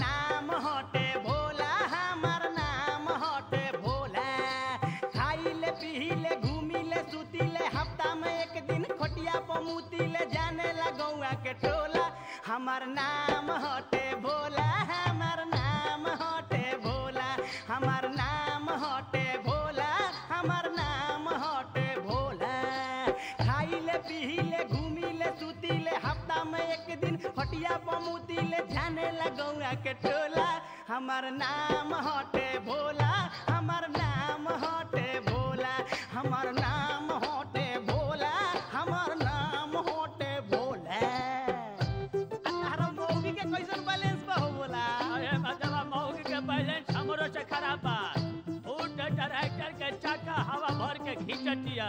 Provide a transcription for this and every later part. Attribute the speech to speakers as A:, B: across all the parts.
A: नाम हटे भोला हमार नाम हटे भोला खाइले पीले घूमिले सुतिले हफ्ता में एक दिन खटिया पमुतिले जाने ला गौआ के टोला हमार नाम हटे भोला हमार नाम हटे भोला हमार नाम हटे भोला हमार नाम हटे भोला खाइले पीले घूमिले सुतिले हफ्ता में एक दिन खटिया पमुतिले जाने ला गौआ के टोला हमार नाम हटे भोला हमार नाम हटे भोला हमार नाम हटे भोला हमार नाम हटे भोला तारा मौगी के कैसन बैलेंस बा हो बोला
B: अरे मतलब मौगी के बैलेंस हमरो से खराब बा फूड डायरेक्टर के चाका हवा भर के खींचतिया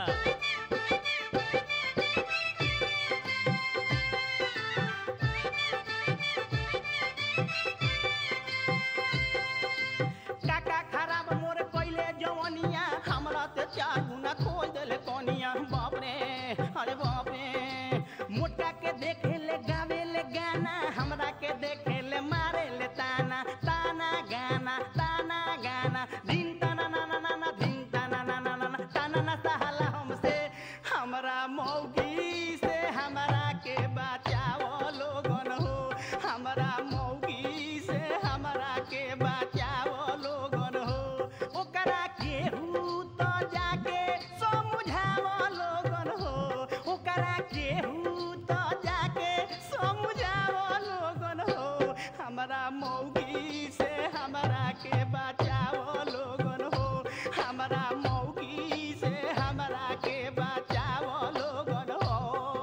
A: काका खराब मोर कैले जवनिया हमरा ते चार गुना खोज देले कनिया बाप रे अरे बाप रे मोटा के देखे ले गावे ले गाना हमरा के देखे ले मारे ले ताना ताना गाना ताना गाना दिन ताना ना ना ना ना दिन ताना ना ना ना ना ताना ना सहाला हमसे हमरा मौगी से हमरा के बचाओ लोगन हो हमरा मौगी से हमरा के बचाओ लोगन हो ओकरा केहू तो जाके समझाओ लोगन हो ओकरा केहू तो जाके समझाओ लोगन हो हमरा मौगी से हमरा के बचाओ लोगन हो हमरा मौगी से हमरा के बचाओ लोगन हो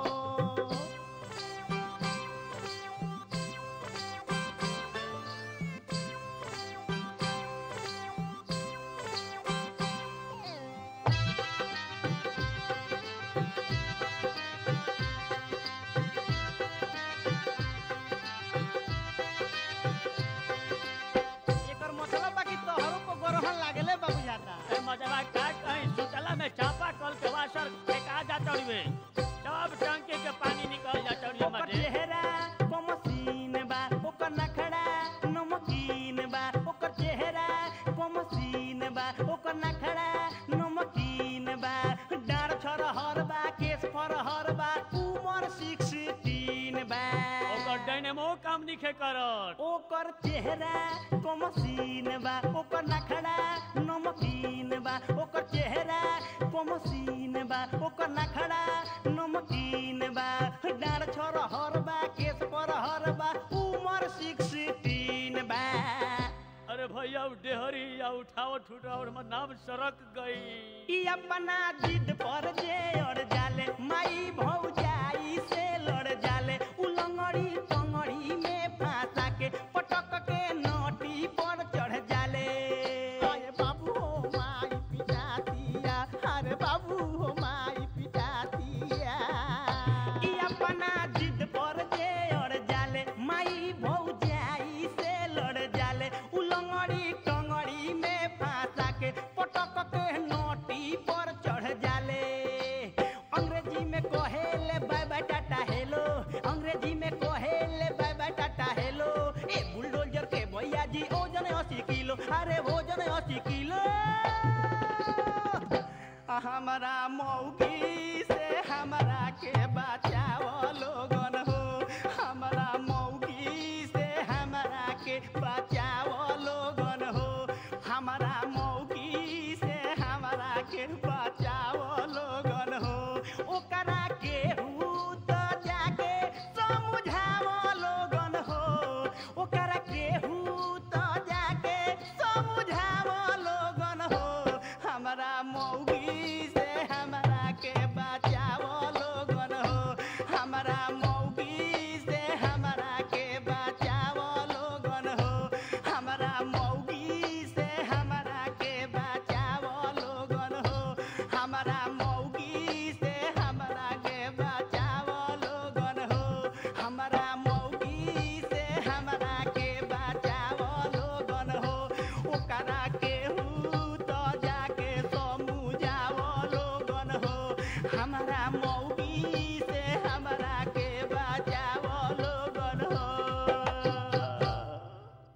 A: एकर मतलब बाकी तोहरो को गरहन लागले बाबू जाता
B: ए मजबा का कहीं सुतला में चापा कल के वासर फेंका जाता हुए सब टंकी के पानी निकल जाता हुए
A: ओकर
B: मजे
A: चेहरा कमसीन बा ओकर नखड़ा नमकीन बा ओकर चेहरा कमसीन बा ओकर नखड़ा नमकीन बा डार छरहर बा केस फरहर बा उमर सिक्सटीन बा
B: ओकर डायनेमो काम निखे करत
A: ओकर चेहरा कमसीन बा ओकर नखड़ा नमकीन बा ओकर चेहरा कमसीन बा ओकर नखड़ा नमकीन बा डाँड छोर हर बा केस पर हर बा उमर सिक्सटीन बा
B: अरे भैया उ डेहरी या उठाओ ठुटाओ हमर नाम सड़क गई
A: ई अपना जिद पर जे अड़ जाले माई भौजाई से लड़ जाले उलंगड़ी टंगड़ी में फांसा के पटक के नोटी पर चढ़ जाले अरे बाबू हो माई पिटातिया अरे बाबू हो माई पिटातिया ई अपना जिद पर जे अड़ जाले माई भौजाई से लड़ जाले उलंगड़ी टंगड़ी में फांसा के पटक के नोटी पर चढ़ जाले अंग्रेजी में कहेले bye bye tata hello Angrezi में कहेले बाय बाय टाटा हेलो ए बुलडोजर के भैया जी ओजन अस्सी किलो अरे ओजन अस्सी किलो हमारा मौगी से हमरा के बचाओ लोगन हो हमारा मौगी से हमरा के बचाओ